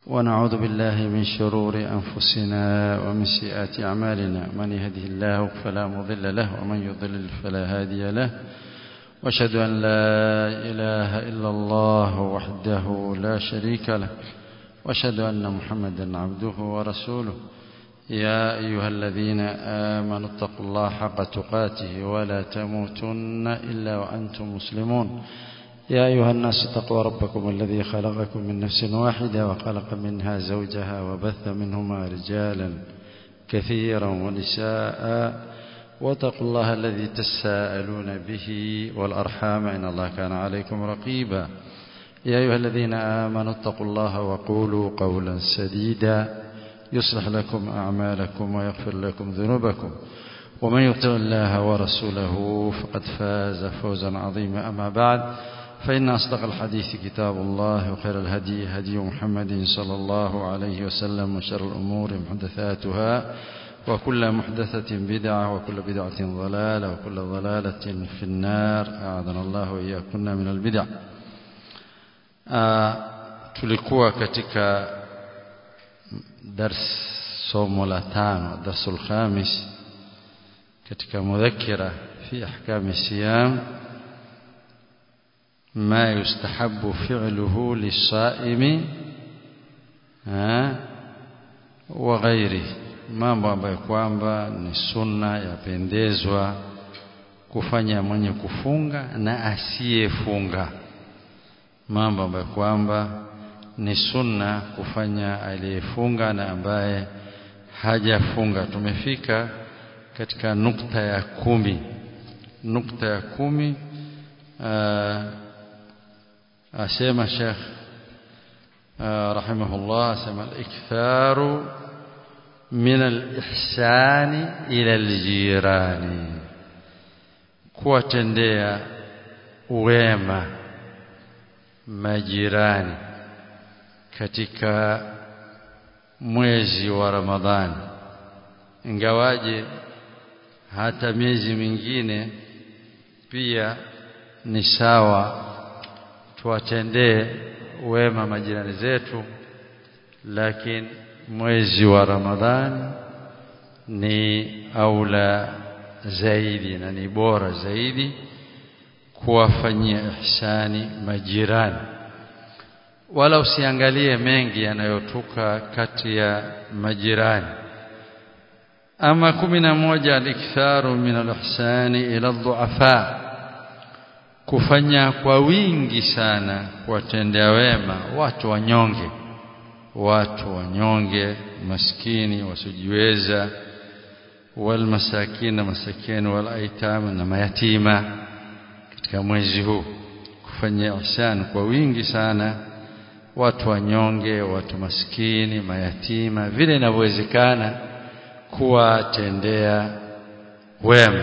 ونعوذ بالله من شرور أنفسنا ومن سيئات أعمالنا من يهده الله فلا مضل له ومن يضلل فلا هادي له واشهد أن لا إله إلا الله وحده لا شريك له واشهد أن محمدا عبده ورسوله يا أيها الذين آمنوا اتقوا الله حق تقاته ولا تموتن إلا وأنتم مسلمون يا أيها الناس اتقوا ربكم الذي خلقكم من نفس واحدة وخلق منها زوجها وبث منهما رجالا كثيرا ونساء واتقوا الله الذي تساءلون به والأرحام إن الله كان عليكم رقيبا يا أيها الذين آمنوا اتقوا الله وقولوا قولا سديدا يصلح لكم أعمالكم ويغفر لكم ذنوبكم ومن يطع الله ورسوله فقد فاز فوزا عظيما أما بعد فإن أصدق الحديث كتاب الله وخير الهدي هدي محمد صلى الله عليه وسلم وشر الأمور محدثاتها وكل محدثة بدعة وكل بدعة ضلالة وكل ضلالة في النار أعاذنا الله وإياكم من البدع آه tulikuwa katika dars somo la tano darsul khamis katika mudhakira fi ahkam siyam ما يستحب فعله للصائم وغيره mambo ambayo kwamba ni sunna yapendezwa kufanya mwenye kufunga na asiyefunga mambo ambayo kwamba ni sunna kufanya aliyefunga na ambaye hajafunga tumefika katika nukta ya kumi nukta ya kumi aa, asema Sheikh rahimahullah asema al-iktharu min al-ihsani ila al-jirani kuwatendea wema majirani katika mwezi wa Ramadhani ingawaje hata miezi mingine pia ni sawa tuwatendee wema majirani zetu lakini mwezi wa Ramadhani ni aula zaidi na ni bora zaidi kuwafanyia ihsani majirani wala usiangalie mengi yanayotoka kati ya majirani ama kumi na moja aliktharu min alihsani ila dhuafa kufanya kwa wingi sana kuwatendea wema watu wanyonge watu wanyonge maskini wasiojiweza walmasakina masakini walaitam na mayatima katika mwezi huu kufanya ihsan kwa wingi sana watu wanyonge watu maskini mayatima vile inavyowezekana kuwatendea wema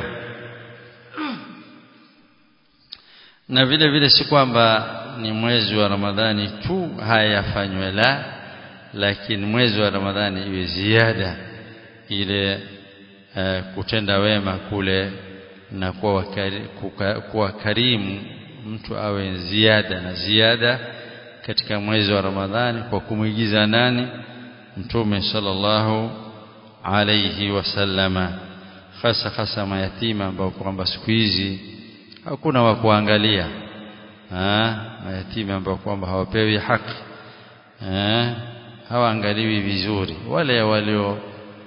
na vile vile si kwamba ni mwezi wa Ramadhani tu haya yafanywe la lakini mwezi wa Ramadhani iwe ziada ile uh, kutenda wema kule na kuwa, wakari, kuka, kuwa karimu mtu awe ziada na ziada katika mwezi wa Ramadhani kwa kumwigiza nani mtume sallallahu alayhi wasallama hasa hasa mayatima ambao kwamba siku hizi hakuna wa kuangalia mayatima ambao kwamba hawapewi haki hawaangaliwi vizuri wale walio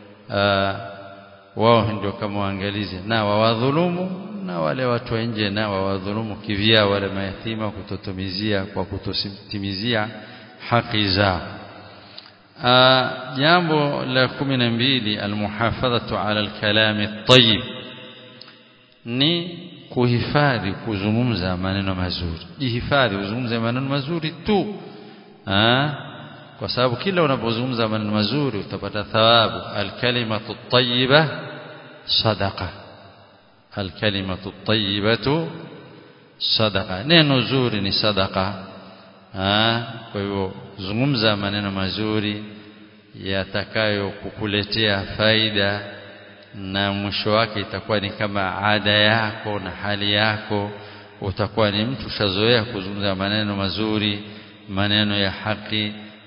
wao ndio kama waangalizi na wawadhulumu na wale watu wa nje na wawadhulumu kivya wale mayatima kutotumizia kwa kutotimizia haki zao jambo la kumi na mbili almuhafadhatu ala alkalami at-tayyib ni kuhifadhi kuzungumza maneno mazuri jihifadhi uzungumze maneno mazuri tu ha? kwa sababu kila unapozungumza maneno mazuri utapata thawabu alkalimatu tayyiba sadaqa alkalimatu tayyibatu sadaqa neno zuri ni sadaqa ha? kwa hivyo zungumza maneno mazuri yatakayo kukuletea faida na mwisho wake itakuwa ni kama ada yako na hali yako utakuwa ni mtu ushazoea kuzungumza maneno mazuri maneno ya haki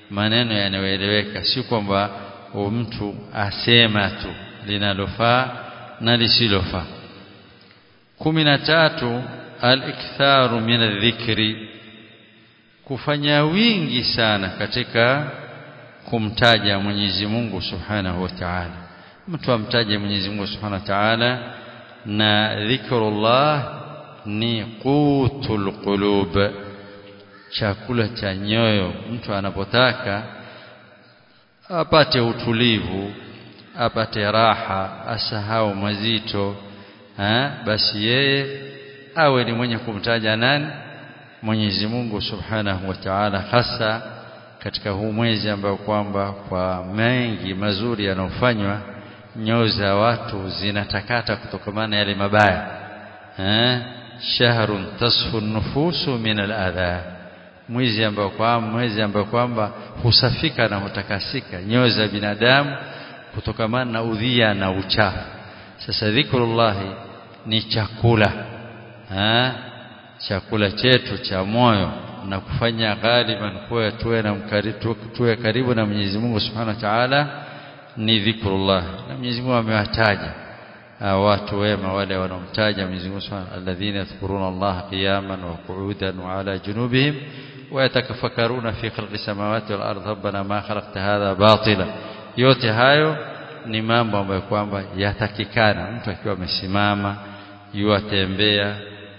maneno yanayoeleweka si kwamba mtu asema tu linalofaa na lisilofaa kumi na tatu al-iktharu min adh-dhikri kufanya wingi sana katika kumtaja Mwenyezi Mungu Subhanahu wa Ta'ala mtu amtaje Mwenyezi Mungu Subhanahu wa Ta'ala na dhikrullah ni qutul qulub chakula cha nyoyo mtu anapotaka apate utulivu apate raha asahau mazito ha? basi yeye awe ni mwenye kumtaja nani Mwenyezi Mungu Subhanahu wa Ta'ala hasa katika huu mwezi ambao kwamba kwa mengi mazuri yanayofanywa nyoyo za watu zinatakata kutokamana yale mabaya eh shahrun tasfu nufusu min al-adha mwezi ambao kwamba mwezi ambao kwamba husafika na hutakasika nyoyo za binadamu kutokamana na udhia na uchafu sasa dhikrullah ni chakula eh chakula chetu cha moyo na kufanya ghaliban kuwa tuwe na tuwe karibu na Mwenyezi Mungu Subhanahu wa Ta'ala ni dhikrullah na Mwenyezi Mungu amewataja watu wema wale wanaomtaja Mwenyezi Mungu Subhanahu alladhina yadhkuruna Allah qiyaman wa qu'udan wa ala junubihim wa yatakafakkaruna fi khalqi samawati wal ardi rabbana ma khalaqta hadha batila yote hayo ni mambo ambayo kwamba yatakikana mtu akiwa amesimama yuatembea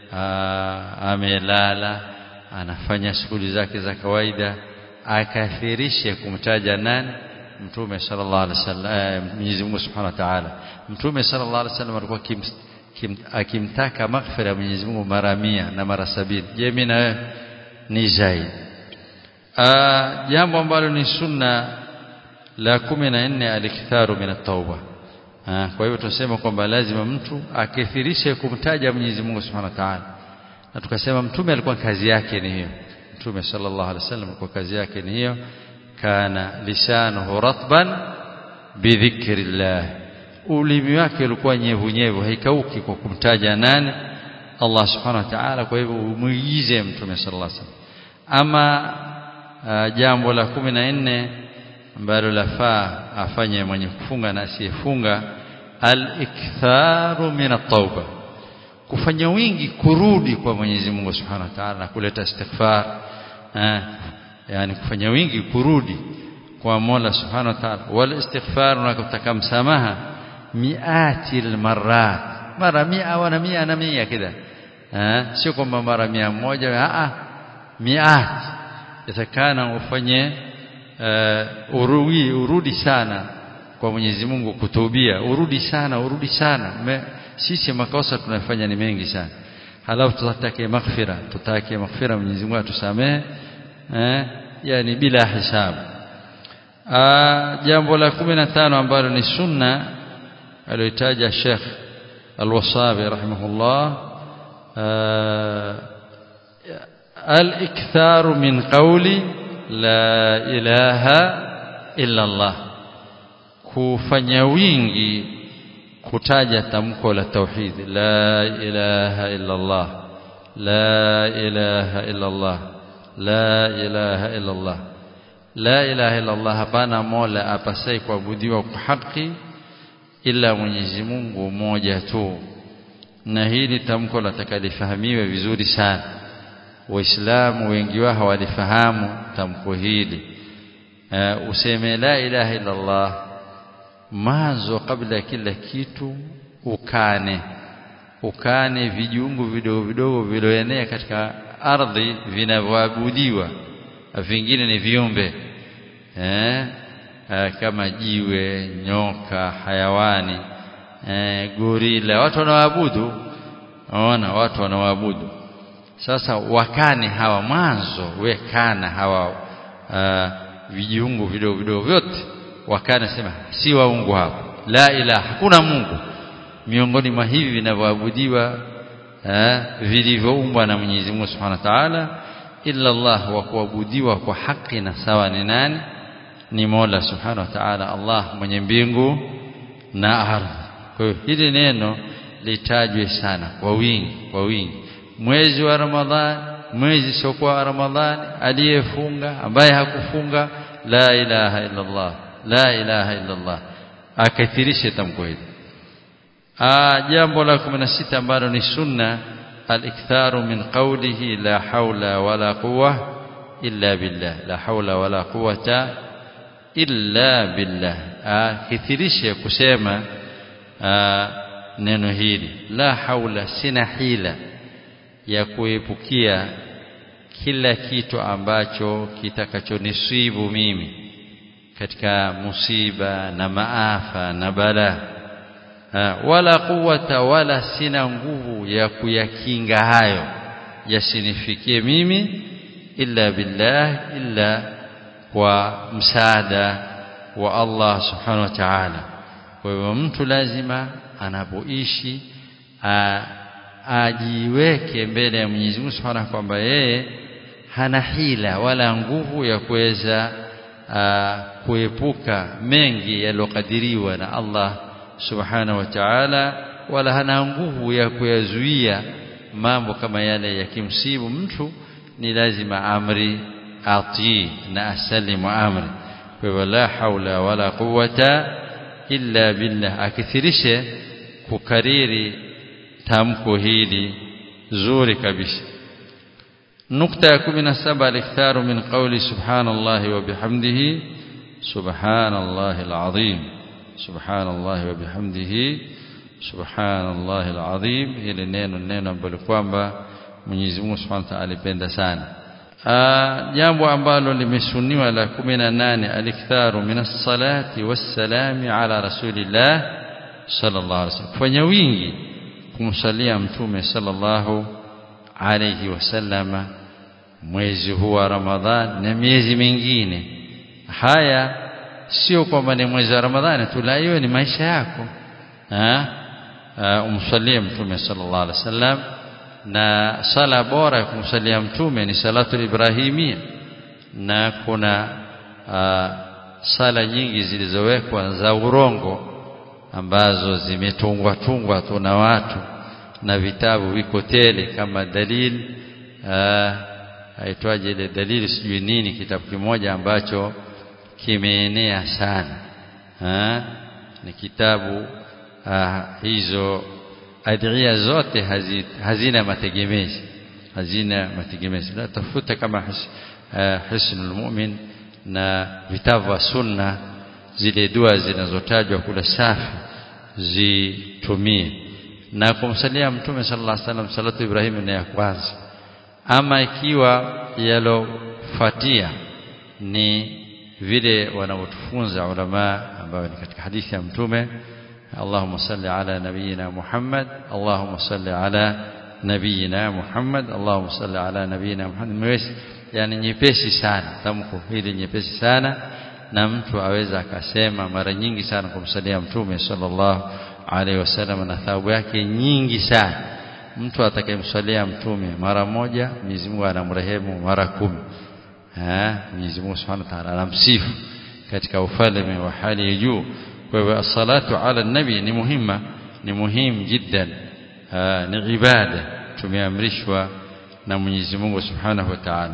amelala anafanya shughuli zake za kawaida akathirishe kumtaja nani mtume sallallahu alaihi wasallam Mwenyezi Mungu Subhanahu wa Ta'ala mtume sallallahu alaihi wasallam alikuwa akimtaka maghfira ya Mwenyezi Mungu mara mia na mara sabini je mimi na wewe ni zaidi jambo ambalo ni sunna la kumi na nne aliktharu min at-tauba kwa hivyo tunasema kwamba lazima mtu akithirishe kumtaja Mwenyezi Mungu Subhanahu wa Ta'ala na tukasema mtume alikuwa kazi yake ni hiyo mtume sallallahu alaihi wasallam alikuwa kazi yake ni hiyo kana lisanuhu ratban bidhikrillah ulimi wake ulikuwa nyevu nyevu haikauki kwa kumtaja nani Allah subhanahu wa ta'ala kwa hivyo umuigize mtume sallallahu alaihi wasallam ama uh, jambo la kumi na nne ambalo lafaa afanye mwenye kufunga na asiyefunga al-iktharu min at-tauba kufanya wingi kurudi kwa Mwenyezi Mungu Subhanahu wa Ta'ala na kuleta istighfar eh, yani kufanya wingi kurudi kwa Mola Subhanahu wa Ta'ala wal istighfar na kutaka msamaha miati almarat mara mia wana mia na mia kida eh, sio kwamba mara mia moja a a miati yatakana ufanye uh, urudi urudi sana kwa Mwenyezi Mungu kutubia urudi sana urudi sana Me, sisi makosa tunafanya ni mengi sana halafu tutake maghfira tutake maghfira Mwenyezi Mungu atusamehe eh yani bila hisabu jambo la 15 ambalo ni sunna aliyotaja Sheikh Al-Wasabi rahimahullah al-iktharu min qawli la ilaha illa Allah kufanya wingi kutaja tamko la tauhid la ilaha illa Allah la ilaha illa Allah la ilaha illa Allah la ilaha illa Allah hapana mola apasai kuabudiwa kwa haki ila Mwenyezi Mungu mmoja tu na hili tamko latakalifahamiwe vizuri sana waislamu wengi wao hawalifahamu tamko hili uh, useme la ilaha illa Allah mwanzo kabla ya kila kitu ukane ukane vijungu vidogo vidogo vilioenea katika ardhi vinavyoabudiwa vingine ni viumbe eh, eh, kama jiwe nyoka hayawani eh, gorila watu wanaabudu ona watu wanaabudu sasa wakane hawa mwanzo wekana hawa uh, vijiungu vidogo vidogo vyote wakana sema si waungu hapo la ilaha hakuna mungu miongoni mwa hivi vinavyoabudiwa vilivyoumbwa na Mwenyezi Mungu Subhanahu wa Ta'ala illa Allah wa kuabudiwa kwa haki na sawa ni nani ni Mola Subhanahu wa Ta'ala Allah mwenye mbingu na ardhi kwa hiyo hili neno litajwe sana kwa wingi kwa wingi mwezi wa Ramadhani mwezi siokuwa Ramadhani aliyefunga ambaye hakufunga la ilaha illa Allah la ilaha illa Allah akathirishe tamko hili jambo la 16 ambalo ni sunna al-iktharu min qawlihi la hawla wala quwwa illa billah la hawla wala quwwata illa billah akithirishe kusema neno hili la haula sina hila ya kuepukia kila kitu ambacho kitakachonisibu mimi katika musiba na maafa na bala wala quwwata wala sina nguvu ya kuyakinga hayo yasinifikie mimi illa billah illa kwa msaada wa Allah subhanahu wa ta'ala kwa hivyo mtu lazima anapoishi ajiweke mbele ya Mwenyezi Mungu Subhanahu kwamba yeye hana hila wala nguvu ya kuweza kuepuka mengi yaliyokadiriwa na Allah Subhanahu wa Ta'ala wala hana nguvu ya kuyazuia mambo kama yale yakimsibu mtu ni lazima amri atii na asalimu amri kwa hivyo la haula wala quwwata illa billah akithirishe kukariri tamko hili zuri kabisa nukta ya 17 al-iktharu min qawli subhanallahi wa bihamdihi subhanallahi al-azim subhanallahi wa bihamdihi subhanallahi al-azim hili neno neno ambalo kwamba Mwenyezi Mungu Subhanahu wa Ta'ala alipenda sana jambo ambalo limesuniwa la 18 aliktharu minas salati wassalami ala rasulillah sallallahu alaihi wasallam fanya wingi kumsalia mtume sallallahu alayhi wasallama mwezi huu wa Ramadhan na miezi mingine haya sio kwamba ni mwezi wa Ramadhani tu la hiyo ni maisha yako ha umsalie mtume sallallahu alaihi wasallam na sala bora ya kumsalia mtume ni salatu ibrahimia na kuna uh, sala nyingi zilizowekwa za urongo ambazo zimetungwa tungwa tu na watu na vitabu viko tele kama dalil aitwaje ile dalili sijui nini kitabu kimoja ambacho kimeenea sana ha? ni kitabu uh, hizo adhiya zote hazi, hazina mategemezi hazina mategemezi la tafuta kama his, uh, hisnul mu'min na vitabu vya sunna zile dua zinazotajwa kule safi zitumie na kumsalia mtume sallallahu alaihi wasallam salatu ibrahim ni ya kwanza ama ikiwa yalofuatia ni vile wanavyotufunza ulama ambao ni katika hadithi ya mtume اللهم صل على نبينا محمد اللهم صل على نبينا محمد اللهم صل على نبينا محمد mwezi yani nyepesi sana tamko hili nyepesi sana na mtu aweza akasema mara nyingi sana kumsalia mtume sallallahu alaihi wasallam na thawabu yake nyingi sana mtu atakayemsalia mtume mara moja Mwenyezi Mungu anamrehemu mara kumi eh Mwenyezi Mungu Subhanahu wa Ta'ala anamsifu katika ufalme wa hali ya juu kwa hivyo as-salatu ala nabi ni muhima ni muhimu jiddan ni ibada tumeamrishwa na Mwenyezi Mungu Subhanahu wa Ta'ala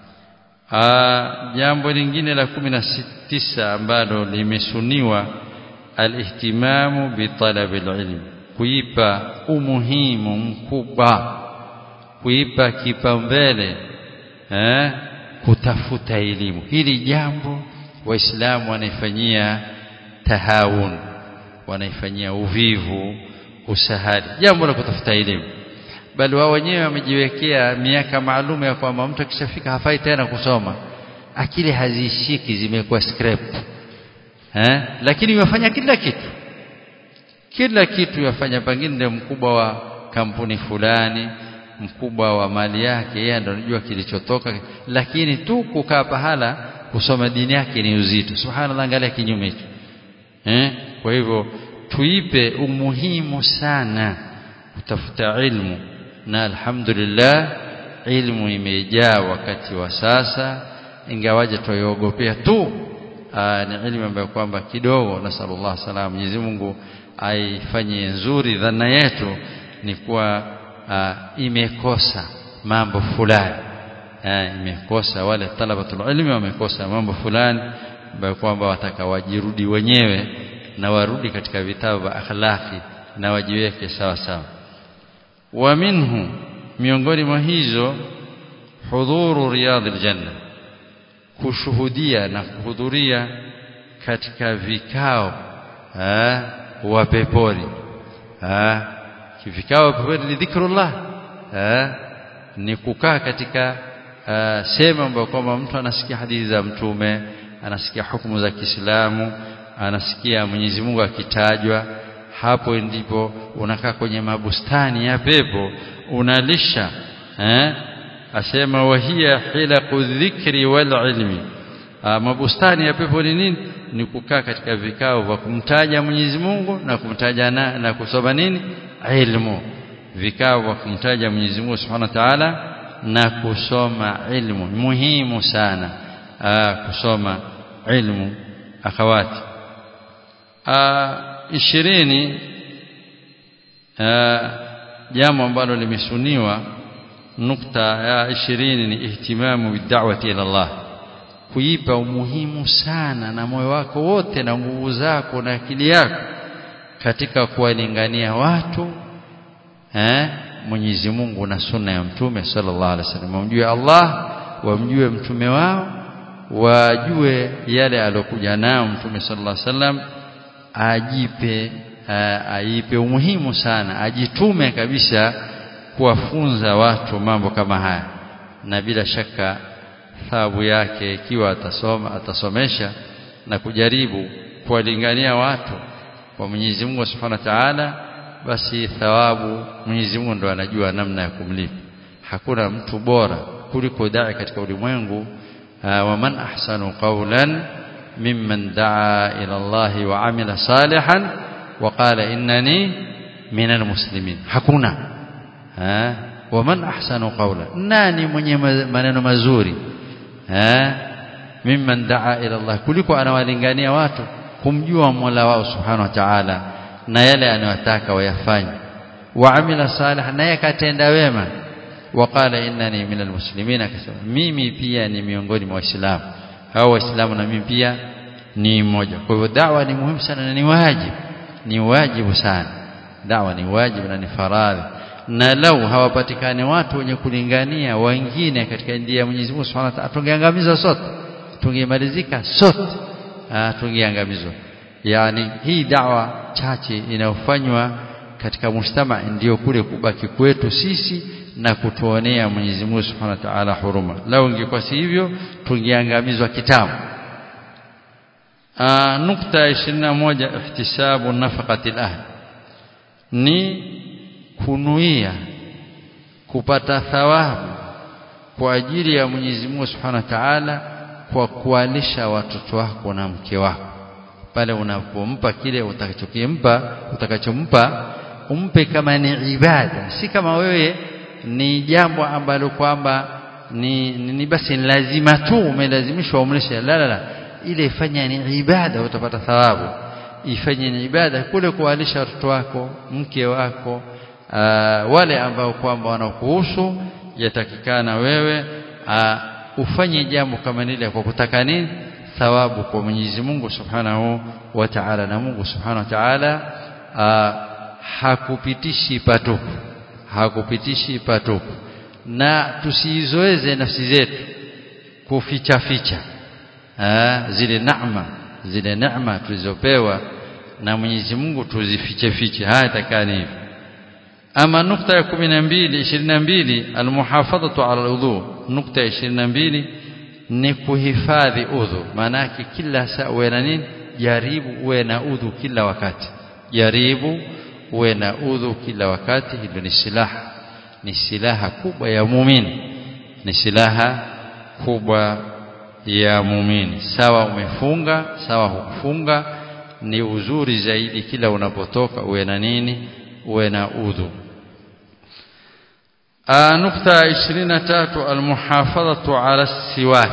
jambo lingine la 19 ambalo limesuniwa al-ihtimamu bi talabi al-ilm kuipa umuhimu mkubwa kuipa kipaumbele eh kutafuta elimu hili jambo waislamu wanaifanyia tahawun wanaifanyia uvivu usahali jambo la kutafuta elimu bali wao wenyewe wamejiwekea miaka maalum ya kwamba mtu akishafika hafai tena kusoma akili hazishiki zimekuwa scrap eh lakini yafanya kila kitu kila kitu yafanya pengine ndio mkubwa wa kampuni fulani mkubwa wa mali yake yeye ndio anajua kilichotoka lakini tu kukaa pahala kusoma dini yake ni uzito subhanallah angalia kinyume hicho eh kwa hivyo tuipe umuhimu sana kutafuta ilmu na alhamdulillah ilmu imejaa wakati wa sasa ingawaje tuiogopea tu aa, ni ilmu ambayo kwamba kidogo nasallallahu salam Mwenyezi Mungu aifanye nzuri dhana yetu ni kuwa imekosa mambo fulani imekosa wale talabatul ilmi wamekosa mambo fulani ambayo kwamba wataka wajirudi wenyewe na warudi katika vitabu vya akhlaqi na wajiweke sawa sawa wa minhu miongoni mwa hizo hudhuru riyadil janna kushuhudia na kuhudhuria katika vikao wa peponi vikao peponi ni dhikrullah ni kukaa katika sehemu ambayo kwamba mtu anasikia hadithi za mtume anasikia hukumu za Kiislamu anasikia Mwenyezi Mungu akitajwa hapo ndipo unakaa kwenye mabustani ya pepo unalisha eh asema wahia hilaqu dhikri wal ilmi mabustani ya pepo ni nini ni kukaa katika vikao vya kumtaja Mwenyezi Mungu na kumtaja na, na kusoma nini ilmu vikao vya kumtaja Mwenyezi Mungu Subhanahu wa Ta'ala na kusoma ilmu muhimu sana aa, kusoma ilmu akhawati ishirini jambo ambalo limesuniwa nukta ya ishirini ni ihtimamu bid'awati ila Allah kuipa umuhimu sana na moyo wako wote na nguvu zako na akili yako katika kuwalingania watu eh Mwenyezi Mungu na sunna ya mtume sallallahu alaihi wasallam wamjue Allah wamjue mtume wao wajue yale aliyokuja nao mtume sallallahu alaihi wasallam ajipe aipe umuhimu sana ajitume kabisa kuwafunza watu mambo kama haya na bila shaka thawabu yake ikiwa atasoma atasomesha na kujaribu kuwalingania watu kwa Mwenyezi Mungu Subhanahu wa Ta'ala basi thawabu Mwenyezi Mungu ndo anajua namna ya kumlipa hakuna mtu bora kuliko dai katika ulimwengu wa man ahsanu qawlan mimman daa ila Allah wa amila salihan wa qala innani minal muslimin hakuna wa man ahsanu qawlan nani mwenye maneno mazuri mimman daa ila Allah kuliko anawalingania watu kumjua Mola wao subhanahu wa ta'ala na yale anayotaka wayafanye waamila salih naye akatenda wema waqala innani minal muslimin akasema mimi pia ni miongoni mwa waislamu hao waislamu na mimi pia ni mmoja kwa hivyo dawa ni muhimu sana na ni wajibu ni wajibu sana dawa ni wajibu na ni faradhi na lau hawapatikani watu wenye kulingania wengine katika njia ya Mwenyezi Mungu Subhanahu wa Ta'ala tungeangamizwa sote tungemalizika sote tungeangamizwa yani hii dawa chache inayofanywa katika mujtama ndio kule kubaki kwetu sisi na kutuonea Mwenyezi Mungu Subhanahu wa Ta'ala huruma lao ingekuwa si hivyo tungeangamizwa kitambo nukta 21 ihtisabu nafaqati al ni kunuia kupata thawabu kwa ajili ya Mwenyezi Mungu Subhanahu wa Ta'ala kwa kualisha watoto wako na mke wako pale unapompa kile utakachokimpa utakachompa umpe kama ni ibada si kama wewe ni jambo ambalo kwamba ni, ni, ni basi ni lazima tu umelazimishwa umlishe la la la ile ifanye ni ibada utapata thawabu ifanye ni ibada kule kuwalisha watoto wako mke wako aa, wale ambao kwamba wanakuhusu yatakikana wewe aa, ufanye jambo kama lile kwa kutaka nini thawabu kwa Mwenyezi Mungu Subhanahu wa Ta'ala na Mungu Subhanahu wa Ta'ala hakupitishi patupu hakupitishi patupu na tusizoeze nafsi zetu kuficha ficha Aa, zile neema zile neema tulizopewa na Mwenyezi Mungu tuzifiche fiche haya takani hivi ama nukta ya 12 22 almuhafadhatu ala aludhu nukta ya 22 ni kuhifadhi udhu maana yake kila saa uwe na nini jaribu uwe na udhu kila wakati jaribu uwe na udhu kila wakati hilo ni silaha ni silaha kubwa ya muumini ni silaha kubwa ya muumini sawa umefunga sawa hukufunga ni uzuri zaidi kila unapotoka uwe na nini uwe na udhu nukta 23 almuhafadhatu ala siwak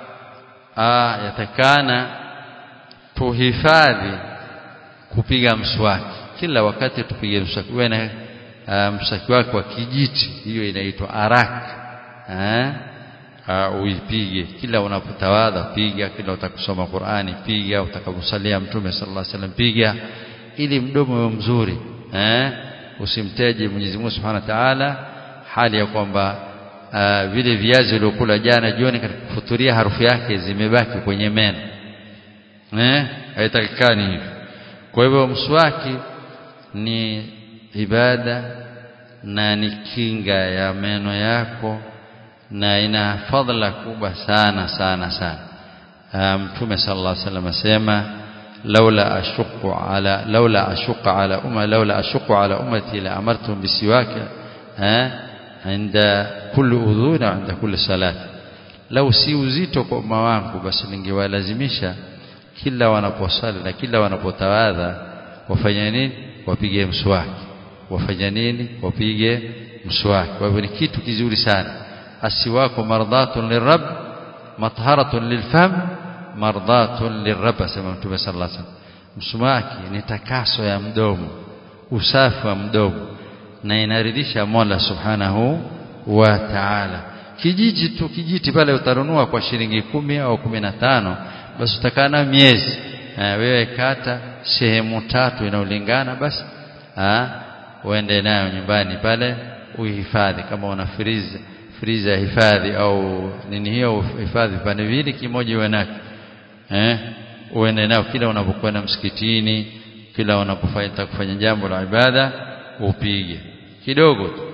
yatakana tuhifadhi kupiga mswaki kila wakati tupige mswaki uwe na mswaki wako wa kijiti hiyo inaitwa arak uh, uipige kila unapotawadha piga kila utakusoma Qur'ani piga utakaposalia mtume sallallahu alaihi wasallam piga ili mdomo uwe mzuri eh usimteje Mwenyezi Mungu Subhanahu wa Ta'ala hali ya kwamba uh, vile viazi uliokula jana jioni katika kufuturia harufu yake zimebaki kwenye meno eh haitakikani hivyo kwa hivyo mswaki ni ibada na ni kinga ya meno yako na ina fadhila kubwa sana sana sana mtume sallallahu alaihi wasallam asema laula ashqu ala laula ashqa ala umma laula ashqu ala ummati la amartum bisiwaka eh inda kulli udhun inda kulli salat lau si uzito kwa umma wangu basi ningewalazimisha kila wanaposali na kila wanapotawadha wafanye nini wapige mswaki wafanye nini wapige mswaki kwa hivyo ni kitu kizuri sana asiwako mardhatun lirabb matharatun lilfam mardhatun lirabb asema mtume sallallahu alaihi wasallam mswaki ni takaso ya mdomo usafi wa mdomo na inaridhisha Mola subhanahu wa ta'ala kijiji tu kijiti pale utanunua kwa shilingi kumi au kumi na tano basi utakaa na miezi wewe kata sehemu tatu inaolingana basi uende nayo nyumbani pale uhifadhi kama una freezer freezer hifadhi au nini hiyo hifadhi pande vile kimoja uwe nacho eh uende nayo kila unapokwenda msikitini kila unapofanya kufanya jambo la ibada upige kidogo tu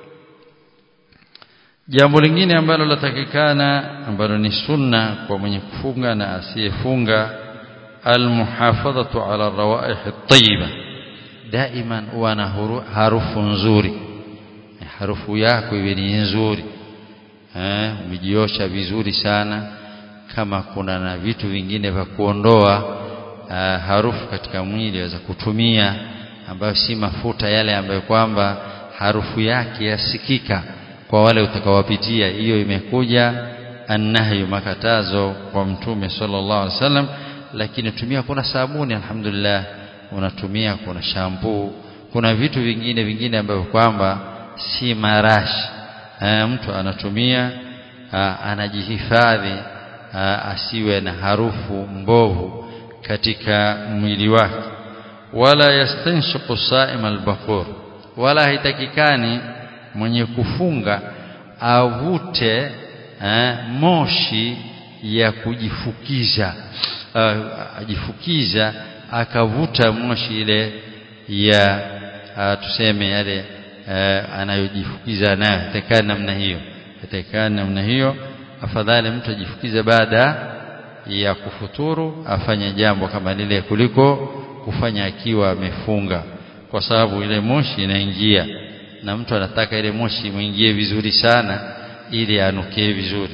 jambo lingine ambalo latakikana ambalo ni sunna kwa mwenye kufunga na asiyefunga almuhafadhatu ala rawaih at-tayyiba daiman uwe na harufu nzuri harufu yako iwe ni nzuri eh umejiosha vizuri sana kama kuna na vitu vingine vya kuondoa uh, harufu katika mwili waweza kutumia ambayo si mafuta yale ambayo kwamba harufu yake yasikika kwa wale utakawapitia hiyo imekuja annahyu makatazo kwa mtume sallallahu alaihi wasallam lakini tumia kuna sabuni alhamdulillah unatumia kuna shampoo kuna vitu vingine vingine ambavyo kwamba si marashi e, mtu anatumia a, anajihifadhi a, asiwe na harufu mbovu katika mwili wake wala yastanshiqu saim albaqur wala haitakikani mwenye kufunga avute eh, moshi ya kujifukiza uh, ajifukiza akavuta moshi ile ya uh, tuseme yale uh, anayojifukiza nayo itakana namna hiyo itakana namna hiyo afadhali mtu ajifukize baada ya kufuturu afanye jambo kama lile kuliko kufanya akiwa amefunga kwa sababu ile moshi inaingia na mtu anataka ile moshi muingie vizuri sana ili anukie vizuri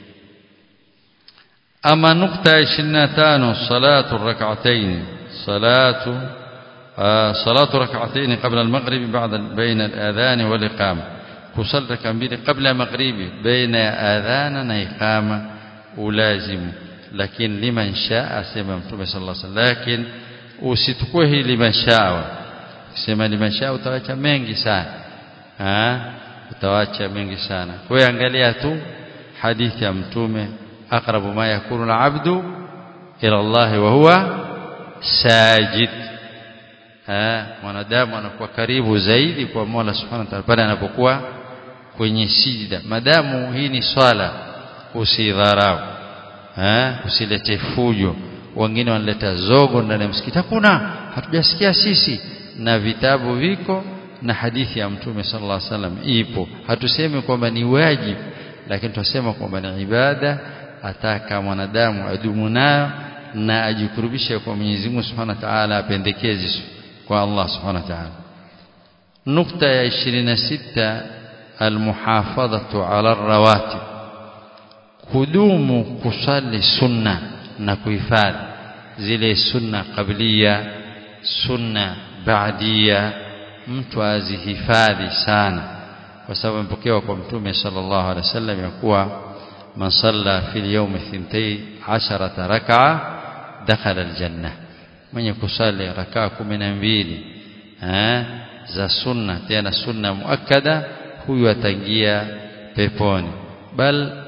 ama nukta 25 salatu rak'atayn salatu salatu rak'atayn qabla al-maghrib ba'da bayna al-adhan wal iqama kusali raka mbili kabla ya maghribi baina ya adhana na iqama ulazimu lakini liman shaa asema mtume sallallahu alaihi wasallam lakini usitukue hili liman shaa sema liman shaa utawacha mengi sana ha utawacha mengi sana kwa hiyo angalia tu hadithi ya mtume aqrabu ma yakunu al-abdu ila Allah wa huwa sajid ha mwanadamu anakuwa karibu zaidi kwa Mola Subhanahu wa ta'ala pale anapokuwa kwenye sijida madamu hii ni swala usidharau ha usilete fujo wengine wanaleta zogo ndani ya msikiti hakuna hatujasikia sisi na vitabu viko na hadithi ya mtume sallallahu alaihi wasallam ipo hatusemi kwamba ni wajibu lakini tunasema kwamba ni ibada ataka mwanadamu adumu nayo na ajikurubishe kwa Mwenyezi Mungu Subhanahu wa Ta'ala apendekezi kwa Allah Subhanahu wa Ta'ala nukta ya 26 almuhafadhatu ala rawatib kudumu kusali sunna na kuhifadhi zile sunna qabliya sunna baadia mtu azihifadhi sana kwa sababu mpokewa kwa mtume sallallahu alaihi wasallam ya kuwa man salla fil yawmi thintay asharata rak'a dakhala aljanna mwenye kusali rakaa 12 eh za sunna tena sunna muakkada huyu ataingia peponi bal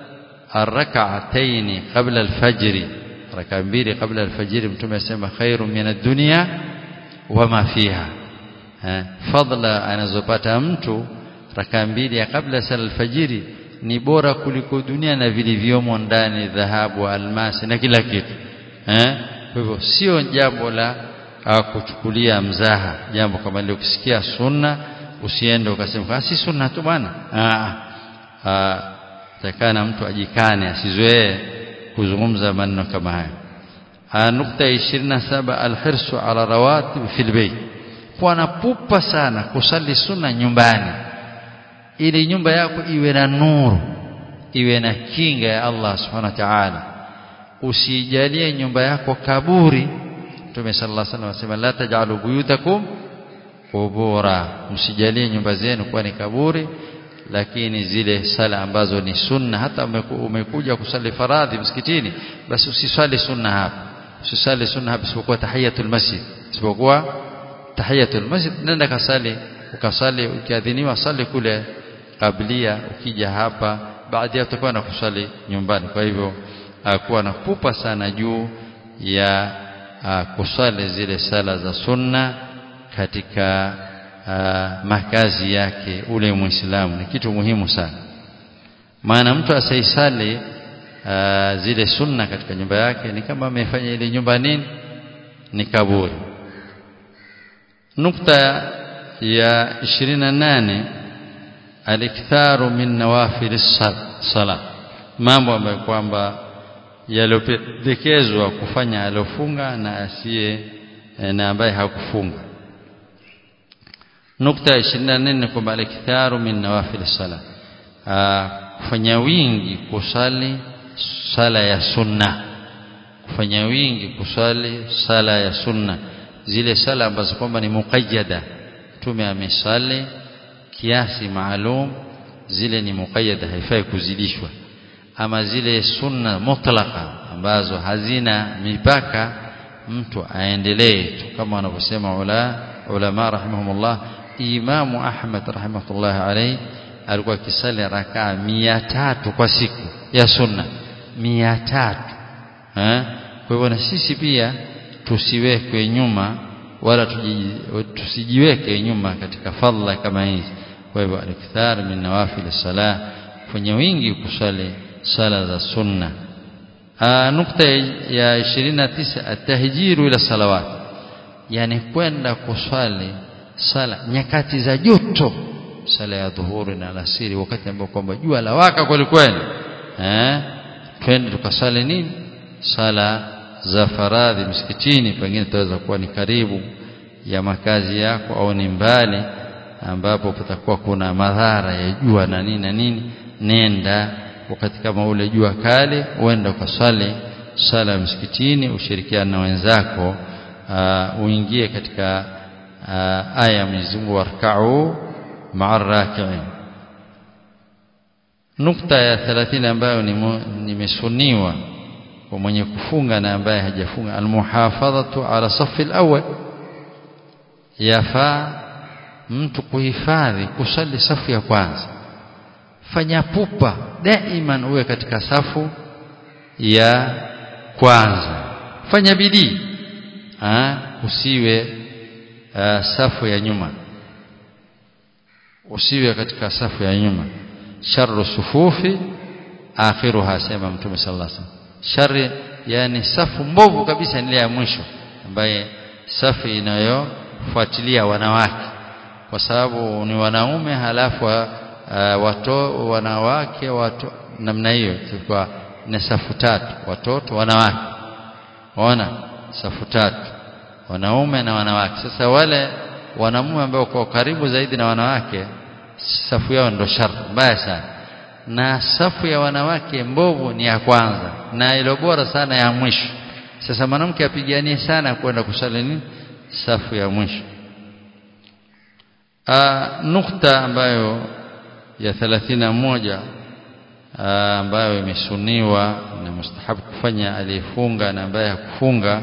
الركعتين قبل الفجر ركعة mbili قبل الفجر mtume asema khairu min ad-dunya wama fiha fadla anazopata mtu raka mbili ya kabla sala alfajiri ni bora kuliko dunia na vilivyomo ndani dhahabu almasi na kila kitu eh kwa hivyo sio jambo la kuchukulia mzaha jambo kama lile ukisikia sunna usiende ukasema si sunna tu bwana ah takana mtu ajikane asizoee kuzungumza maneno kama haya nukta 27 alhirsu ala rawatib fil bayt kuwa na pupa sana kusali sunna nyumbani ili nyumba yako iwe na nuru iwe na kinga ya Allah subhanahu wa ta'ala usijalie nyumba yako kaburi Mtume sallallahu alaihi wasallam anasema la taj'alu buyutakum qubura msijalie nyumba zenu kuwa ni kaburi lakini zile sala ambazo ni sunna hata umekuja kusali faradhi msikitini basi usiswali sunna hapa usiswali sunna hapa isipokuwa tahiyatul masjid isipokuwa tahiyatul masjid nenda kasali ukasali ukiadhiniwa sali kule kablia ukija hapa baadhi utakuwa na kusali nyumbani kwa hivyo kuwa na pupa sana juu ya kusali zile sala za sunna katika uh, makazi yake ule muislamu ni kitu muhimu sana maana mtu asaisali uh, zile sunna katika nyumba yake ni kama amefanya ile nyumba nini ni kaburi nukta ya 28 aliktharu min nawafil sala mambo ambayo kwamba yaliyopendekezwa kufanya aliofunga na asiye na ambaye hakufunga nukta 24 ni kwamba aliktharu min nawafil sala kufanya wingi kusali sala ya sunna kufanya wingi kusali sala ya sunna zile sala ambazo kwamba ni muqayyada tume amesali kiasi maalum zile ni muqayyada haifai kuzidishwa ama zile sunna mutlaqa ambazo hazina mipaka mtu aendelee tu kama wanavyosema ula ulama rahimahumullah Imamu Ahmad rahimahullah alayhi alikuwa akisali rakaa mia tatu kwa siku ya sunna mia tatu eh kwa hivyo na sisi pia tusiwekwe nyuma wala tusijiweke nyuma katika fadhila kama hizi kwa hivyo alikthar min nawafil salah kwenye wingi kusali sala za sunna nukta ya 29 atahjiru ila salawat yani kwenda kuswali sala nyakati za joto sala ya dhuhuri na alasiri wakati ambao kwamba jua lawaka kweli kweli eh twende tukasali nini sala za faradhi msikitini pengine tutaweza kuwa ni karibu ya makazi yako au ni mbali ambapo patakuwa kuna madhara ya jua na nini na nini nenda wakati kama ule jua kali uenda ukasali sala ya msikitini ushirikiane na wenzako uh, uingie katika uh, aya ya Mwenyezi Mungu warka'u ma'a raki'in nukta ya 30 ambayo nimesuniwa kwa mwenye kufunga na ambaye hajafunga almuhafadhatu ala safi alawwal yafaa mtu kuhifadhi kusali safu ya kwanza fanya pupa daiman uwe katika safu ya kwanza fanya bidii usiwe uh, safu ya nyuma usiwe katika safu ya nyuma sharru sufufi akhiruha sema mtume sallallahu alaihi wasallam shari yani safu mbovu kabisa ni ile ya mwisho ambaye safu inayofuatilia wanawake kwa sababu ni wanaume halafu uh, wato wanawake watu namna hiyo tulikuwa ni safu tatu watoto wanawake waona safu tatu wanaume na wanawake sasa wale wanamume ambao kwa karibu zaidi na wanawake safu yao ndo shar mbaya sana na safu ya wanawake mbovu ni ya kwanza na ilo bora sana ya mwisho sasa mwanamke apiganie sana kwenda kusali nini safu ya mwisho Aa, nukta ambayo ya 31 ambayo imesuniwa na mustahabu kufanya aliyefunga na ambaye hakufunga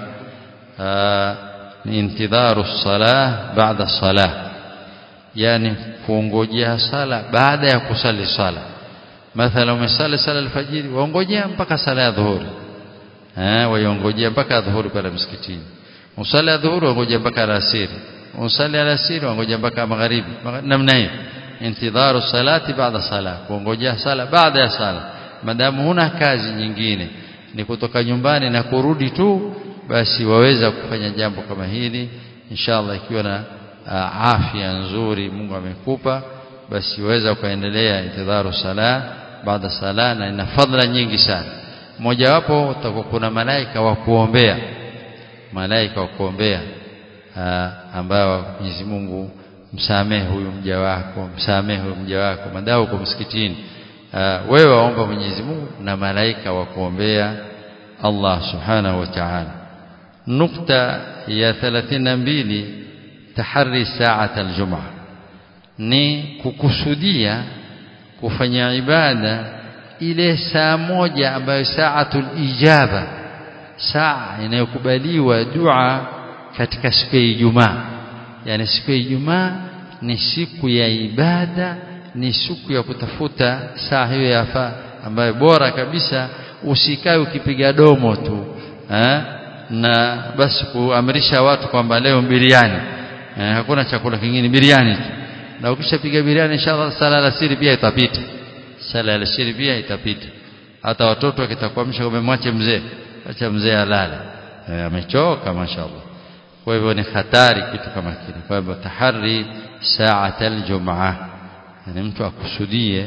ni intidharu salah baada salah yani kuongojea sala baada ya kusali sala mathala umesali sala alfajiri waongojea mpaka sala ya dhuhuri eh waongojea mpaka dhuhuri pale msikitini usali ya dhuhuri waongojea mpaka alasiri usali alasiri waongojea mpaka magharibi namna hiyo intidharu salati baada sala kuongojea sala baada ya sala madamu huna kazi nyingine ni kutoka nyumbani na kurudi tu basi waweza kufanya jambo kama hili inshallah ikiwa na uh, afya nzuri Mungu amekupa basi waweza kuendelea intidharu sala baada sala na ina fadhila nyingi sana mojawapo utakuwa kuna malaika wa kuombea malaika wa kuombea uh, ambao Mwenyezi Mungu msamehe huyu mja wako msamehe huyu mja wako madao uko msikitini uh, wewe waomba Mwenyezi Mungu na malaika wa kuombea Allah subhanahu wa ta'ala nukta ya 32 tahari saat aljum'a ni kukusudia kufanya ibada ile saa moja ambayo saatul ijaba saa inayokubaliwa dua katika siku ya Ijumaa yani siku ya Ijumaa ni siku ya ibada ni siku ya kutafuta saa hiyo yafaa ambayo bora kabisa usikae ukipiga domo tu eh? na basi kuamrisha watu kwamba leo biriani eh, hakuna chakula kingine biriani tu na ukishapiga biriani inshallah sala la siri pia itapita sala la siri pia itapita hata watoto wakitakwamsha umemwache mzee acha mzee alale eh, amechoka mashaallah kwa hivyo ni hatari kitu kama kile kwa hivyo tahari saatal jumaa yani mtu akusudie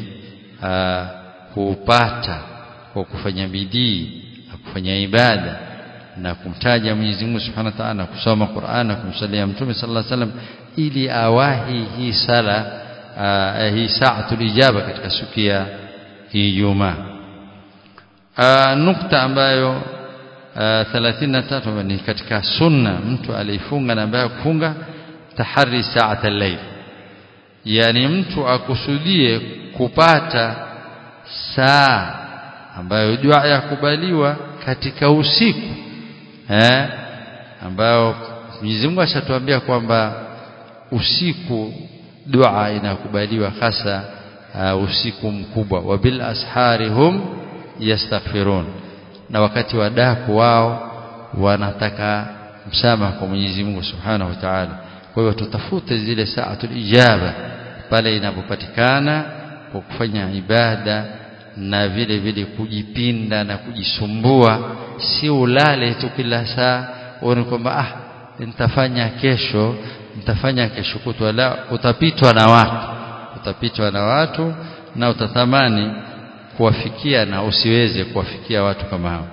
kuupata kwa kufanya bidii na kufanya ibada na kumtaja Mwenyezi Mungu Subhanahu wa Ta'ala kusoma Qur'an na kumsalia Mtume sallallahu alaihi wasallam ili awahi hii sala uh, hii saatul ijaba katika siku ya Ijumaa uh, nukta ambayo uh, 33 ni katika sunna mtu alifunga na ambaye kufunga tahari saatal layl yani mtu akusudie kupata saa ambayo dua yakubaliwa katika usiku eh ambao Mwenyezi Mungu ashatuambia kwamba usiku dua inakubaliwa hasa uh, usiku mkubwa wabil asharihum yastaghfirun na wakati wa daku wao wanataka msamaha kwa Mwenyezi Mungu Subhanahu wa Ta'ala kwa hiyo tutafute zile saatul ijaba pale inapopatikana kwa kufanya ibada na vile vile kujipinda na kujisumbua si ulale tu kila saa uone kwamba ah nitafanya kesho nitafanya kesho kutwa la utapitwa na watu utapitwa na watu na utatamani kuwafikia na usiweze kuwafikia watu kama hao